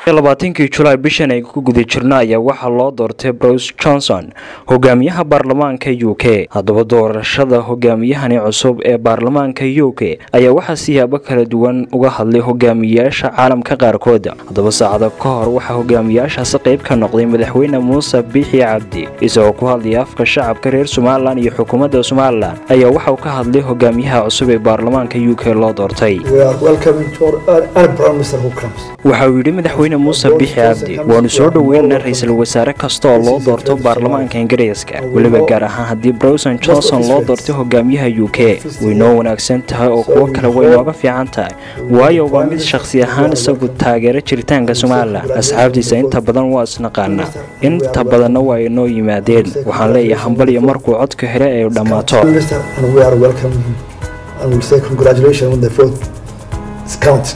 labaatankii julaay bishan ay ku guda jirno ayaa waxaa loo doortay bruce johnson hogaamiyaha baarlamaanka u k haddaba doorashada hogaamiyahani cusub ee baarlamaanka u k ayaa waxaa siyaabo kala duwan uga hadlay hogaamiyayaasha caalamka qaarkood haddaba saacado ka hor waxaa hogaamiyayaashaasi qayb ka noqday madaxweyne muuse biixi cabdi isagoo ku hadlaya afka shacabka reer somalilan iyo xukuumadda somalilan ayaa waxa uu ka hadlay hogaamiyaha cusub ee baarlamaanka u k loo doortay waxa uu yidhi madaxweyne muuse biixi cabdi waanu soo dhoweynaa ra-iisul wasaare kasta oo loo doorto baarlamaanka ingiriiska weliba gaar ahaan haddii browson johnson loo doortay hogaamiyaha u k way noo wanaagsan tahay oo kuwo kale way nooga fiican tahay waayo waa mid shakhsi ahaan isagu taageera jiritaanka somalilan asxaabtiisa inta badan waa isnaqaanaa inta badanna waa ay noo yimaadeen waxaan leeyahay hambal iyo markuu codka hele ay dhammaato